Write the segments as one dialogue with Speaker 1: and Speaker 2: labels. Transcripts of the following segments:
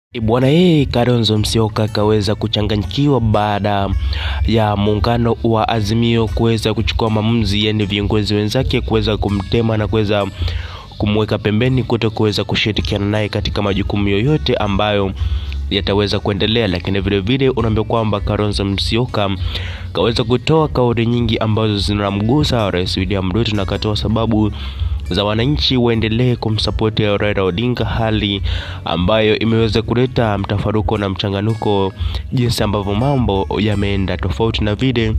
Speaker 1: Bwana yeye Kalonzo Musyoka akaweza kuchanganyikiwa baada ya muungano wa Azimio kuweza kuchukua maamuzi, yani viongozi wenzake kuweza kumtema na kuweza kumweka pembeni kuto kuweza kushirikiana naye katika majukumu yoyote ambayo yataweza kuendelea. Lakini vile vile unaambia kwamba Kalonzo Musyoka kaweza kutoa kauli nyingi ambazo zinamgusa Rais William Ruto na katoa sababu za wananchi waendelee kumsapoti Raila Odinga, hali ambayo imeweza kuleta mtafaruko na mchanganuko, jinsi ambavyo mambo yameenda tofauti na vile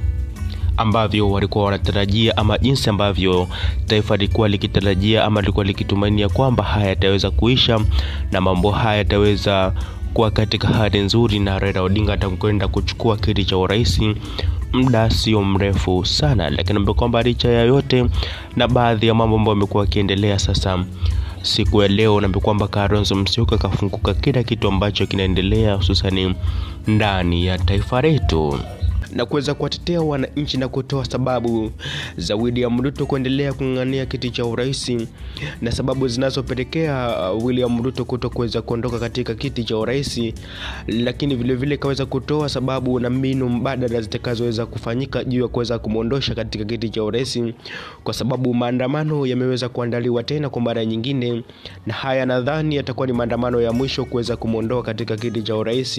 Speaker 1: ambavyo walikuwa wanatarajia ama jinsi ambavyo taifa lilikuwa likitarajia ama lilikuwa likitumainia kwamba haya yataweza kuisha na mambo haya yataweza kuwa katika hali nzuri na Raila Odinga atakwenda kuchukua kiti cha urais muda sio mrefu sana, lakini ambapo kwamba licha ya yote na baadhi ya mambo ambayo yamekuwa yakiendelea sasa siku ya leo naambia kwamba Kalonzo Musyoka kafunguka kila kitu ambacho kinaendelea hususani ndani ya taifa letu na kuweza kuwatetea wananchi na kutoa sababu za William Ruto kuendelea kung'ang'ania kiti cha urais na sababu zinazopelekea William Ruto kuto kuweza kuondoka katika kiti cha urais, lakini vile vile kaweza kutoa sababu na mbinu mbadala zitakazoweza kufanyika juu ya kuweza kumwondosha katika kiti cha urais, kwa sababu maandamano yameweza kuandaliwa tena kwa mara nyingine, na haya nadhani yatakuwa ni maandamano ya mwisho kuweza kumwondoa katika kiti cha urais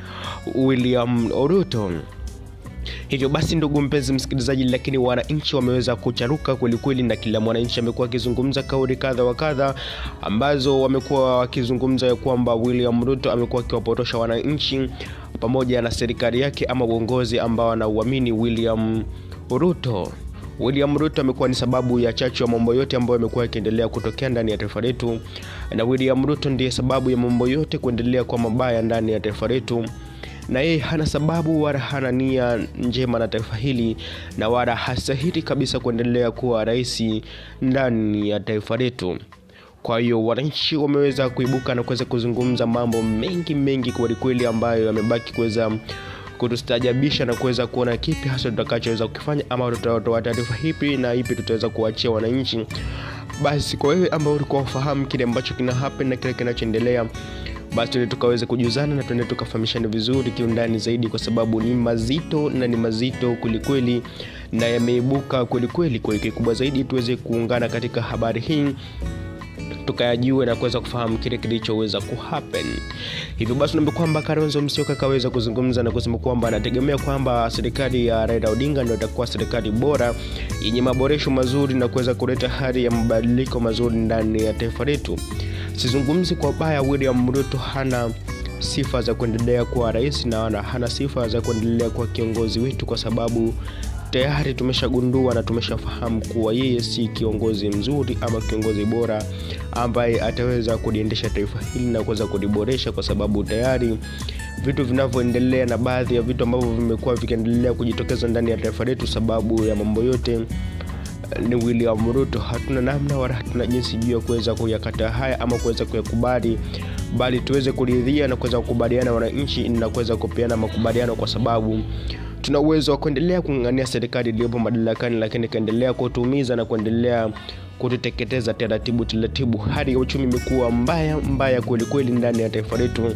Speaker 1: William Ruto. Hivyo basi, ndugu mpenzi msikilizaji, lakini wananchi wameweza kucharuka kwelikweli, na kila mwananchi amekuwa akizungumza kauli kadha wa kadha ambazo wamekuwa wakizungumza ya kwamba William Ruto amekuwa akiwapotosha wananchi pamoja na serikali yake ama uongozi ambao wanauamini William Ruto. William Ruto amekuwa ni sababu ya chachu ya mambo yote ambayo yamekuwa yakiendelea kutokea ndani ya taifa letu, na William Ruto ndiye sababu ya mambo yote kuendelea kwa mabaya ndani ya taifa letu na yeye hana sababu wala hana nia njema na taifa hili na wala hastahili kabisa kuendelea kuwa rais ndani ya taifa letu. Kwa hiyo wananchi wameweza kuibuka na kuweza kuzungumza mambo mengi mengi kwelikweli, ambayo yamebaki kuweza kutustajabisha na kuweza kuona kipi hasa tutakachoweza kukifanya, ama tutatoa taarifa hipi na ipi tutaweza kuachia wananchi. Basi kwa wewe ambao ulikuwa ufahamu kile ambacho kina happen na kile kinachoendelea basi tuende tukaweze kujuzana na tuende tukafahamishana vizuri kiundani zaidi, kwa sababu ni mazito na ni mazito kwelikweli, na yameibuka kwelikweli. Kwa hiyo kikubwa zaidi tuweze kuungana katika habari hii tukayajue na kuweza kufahamu kile kilichoweza kuhappen. Hivyo basi naomba kwamba Kalonzo Musyoka kaweza kuzungumza na kusema kwamba anategemea kwamba serikali ya Raila Odinga ndio itakuwa serikali bora yenye maboresho mazuri na kuweza kuleta hali ya mabadiliko mazuri ndani ya taifa letu. Sizungumzi kwa baya, William Ruto hana sifa za kuendelea kuwa rais na hana sifa za kuendelea kuwa kiongozi wetu, kwa sababu tayari tumeshagundua na tumeshafahamu kuwa yeye si kiongozi mzuri ama kiongozi bora ambaye ataweza kuliendesha taifa hili na kuweza kuliboresha, kwa sababu tayari vitu vinavyoendelea na baadhi ya vitu ambavyo vimekuwa vikiendelea kujitokeza ndani ya taifa letu, sababu ya mambo yote ni William Ruto. Hatuna namna wala hatuna jinsi juu ya kuweza kuyakata haya ama kuweza kuyakubali, bali tuweze kuridhia na kuweza kukubaliana wananchi na kuweza kupeana makubaliano, kwa sababu tuna uwezo wa kuendelea kung'ang'ania serikali iliyopo madarakani, lakini ikaendelea kutuumiza na kuendelea kututeketeza taratibu taratibu. Hali ya uchumi imekuwa mbaya mbaya kweli kweli ndani ya taifa letu,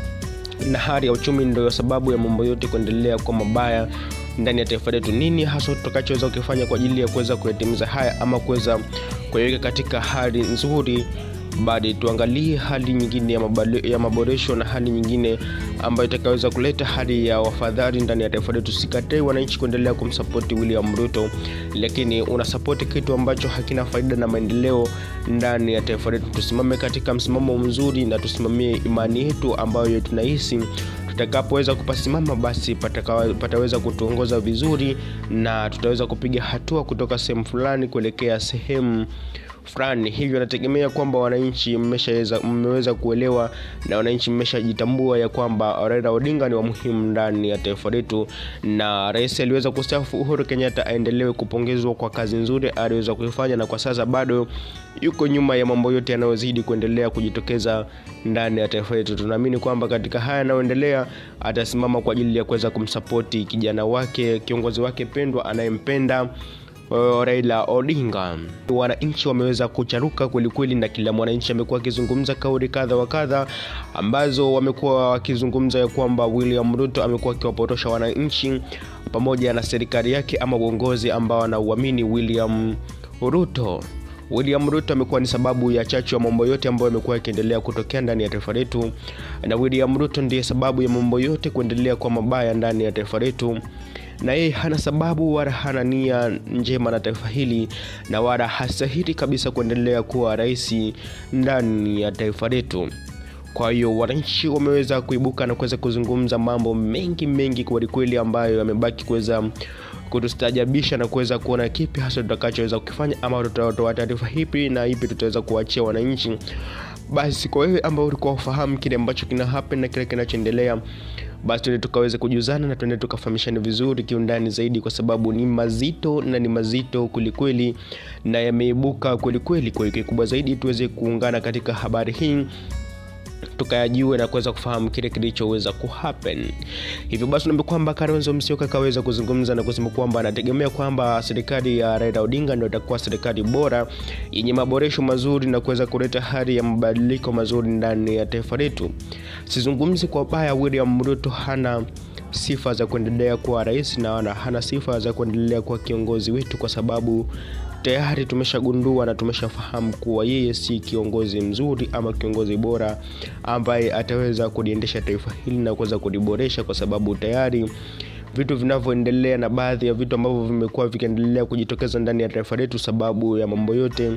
Speaker 1: na hali ya uchumi ndio sababu ya mambo yote kuendelea kwa mabaya ndani ya taifa letu. Nini hasa tutakachoweza kukifanya kwa ajili ya kuweza kuyatimiza haya ama kuweza kuiweka katika hali nzuri? Bali tuangalie hali nyingine ya, ya maboresho na hali nyingine ambayo itakaweza kuleta hali ya wafadhali ndani ya taifa letu. Sikatai wananchi kuendelea kumsapoti William Ruto, lakini unasapoti kitu ambacho hakina faida na maendeleo ndani ya taifa letu. Tusimame katika msimamo mzuri na tusimamie imani yetu ambayo tunahisi tutakapoweza kupasimama basi pataka, pataweza kutuongoza vizuri na tutaweza kupiga hatua kutoka sehemu fulani kuelekea sehemu fulani. Hivyo nategemea kwamba wananchi mmeshaweza mmeweza kuelewa na wananchi mmeshajitambua ya kwamba Raila Odinga ni wa muhimu ndani ya taifa letu, na rais aliweza kustaafu Uhuru Kenyatta aendelewe kupongezwa kwa kazi nzuri aliweza kuifanya, na kwa sasa bado yuko nyuma ya mambo yote yanayozidi kuendelea kujitokeza ndani ya taifa letu. Tunaamini kwamba katika haya yanayoendelea atasimama kwa ajili ya kuweza kumsapoti kijana wake, kiongozi wake pendwa anayempenda uh, Raila Odinga. Wananchi wameweza kucharuka kwelikweli, na kila mwananchi amekuwa akizungumza kauli kadha wa kadha ambazo wamekuwa wakizungumza ya kwamba William Ruto amekuwa akiwapotosha wananchi pamoja na serikali yake ama uongozi ambao anauamini William Ruto. William Ruto amekuwa ni sababu ya chachu ya mambo yote ambayo yamekuwa yakiendelea kutokea ndani ya taifa letu, na William Ruto ndiye sababu ya mambo yote kuendelea kwa mabaya ndani ya taifa letu, na yeye hana sababu wala hana nia njema na taifa hili, na wala hastahili kabisa kuendelea kuwa rais ndani ya taifa letu. Kwa hiyo wananchi wameweza kuibuka na kuweza kuzungumza mambo mengi mengi kwelikweli, ambayo yamebaki kuweza kutustajabisha na kuweza kuona kipi hasa tutakachoweza kukifanya ama tutatoa taarifa hipi na ipi tutaweza kuachia wananchi. Basi kwa wewe ambao ulikuwa ufahamu kile ambacho kina happen na kile kinachoendelea, basi tuende tukaweze kujuzana na tuende tukafahamishana vizuri kiundani zaidi, kwa sababu ni mazito na ni mazito kwelikweli na yameibuka kwelikweli. Kwa hiyo kikubwa zaidi tuweze kuungana katika habari hii tukayajue na kuweza kufahamu kile kilichoweza kuhappen. Hivyo basi naambia kwamba Kalonzo Musyoka kaweza kuzungumza na kusema kwamba anategemea kwamba serikali ya Raila Odinga ndio itakuwa serikali bora yenye maboresho mazuri na kuweza kuleta hali ya mabadiliko mazuri ndani ya taifa letu. Sizungumzi kwa baya, William Ruto hana sifa za kuendelea kuwa rais na hana sifa za kuendelea kuwa kiongozi wetu, kwa sababu tayari tumeshagundua na tumeshafahamu kuwa yeye si kiongozi mzuri ama kiongozi bora ambaye ataweza kuliendesha taifa hili na kuweza kuliboresha, kwa sababu tayari vitu vinavyoendelea na baadhi ya vitu ambavyo vimekuwa vikiendelea kujitokeza ndani ya taifa letu, sababu ya mambo yote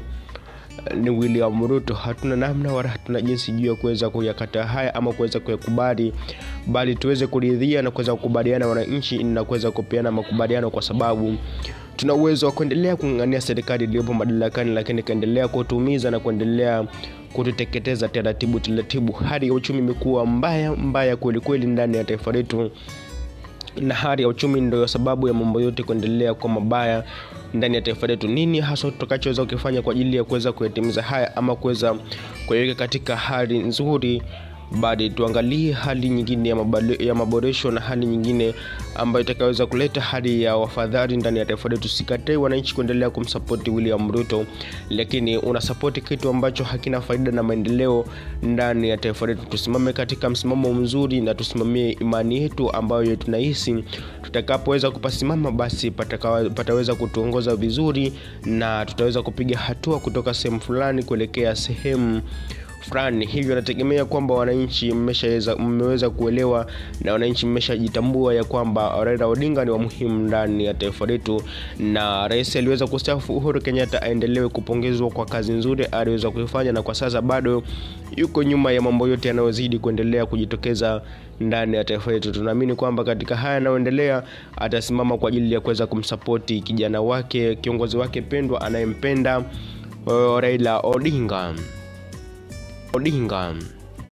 Speaker 1: ni William Ruto. Hatuna namna wala hatuna jinsi juu ya kuweza kuyakataa haya ama kuweza kuyakubali, bali tuweze kuridhia na kuweza kukubaliana wananchi na kuweza kupeana makubaliano, kwa sababu tuna uwezo wa kuendelea kung'ang'ania serikali iliyopo madarakani, lakini ikaendelea kutuumiza na kuendelea kututeketeza taratibu taratibu. Hali ya uchumi imekuwa mbaya mbaya kweli kweli ndani ya taifa letu, na hali ya uchumi ndio sababu ya mambo yote kuendelea kwa mabaya ndani ya taifa letu. Nini hasa tutakachoweza kukifanya kwa ajili ya kuweza kuyatimiza haya ama kuweza kuiweka katika hali nzuri bali tuangalie hali nyingine ya, mabale, ya maboresho na hali nyingine ambayo itakaweza kuleta hali ya wafadhali ndani ya taifa letu. Sikatai wananchi kuendelea kumsapoti William Ruto, lakini unasapoti kitu ambacho hakina faida na maendeleo ndani ya taifa letu. Tusimame katika msimamo mzuri na tusimamie imani yetu ambayo tunahisi tutakapoweza kupasimama, basi patakawa, pataweza kutuongoza vizuri na tutaweza kupiga hatua kutoka sehemu fulani kuelekea sehemu fulani. Hivyo nategemea kwamba wananchi mmeshaweza mmeweza kuelewa na wananchi mmeshajitambua ya kwamba Raila Odinga ni wa muhimu ndani ya taifa letu, na rais aliweza kustaafu Uhuru Kenyatta aendelewe kupongezwa kwa kazi nzuri aliweza kuifanya, na kwa sasa bado yuko nyuma ya mambo yote yanayozidi kuendelea kujitokeza ndani ya taifa letu. Tunaamini kwamba katika haya yanayoendelea atasimama kwa ajili ya kuweza kumsapoti kijana wake, kiongozi wake pendwa anayempenda Raila Odinga. Odinga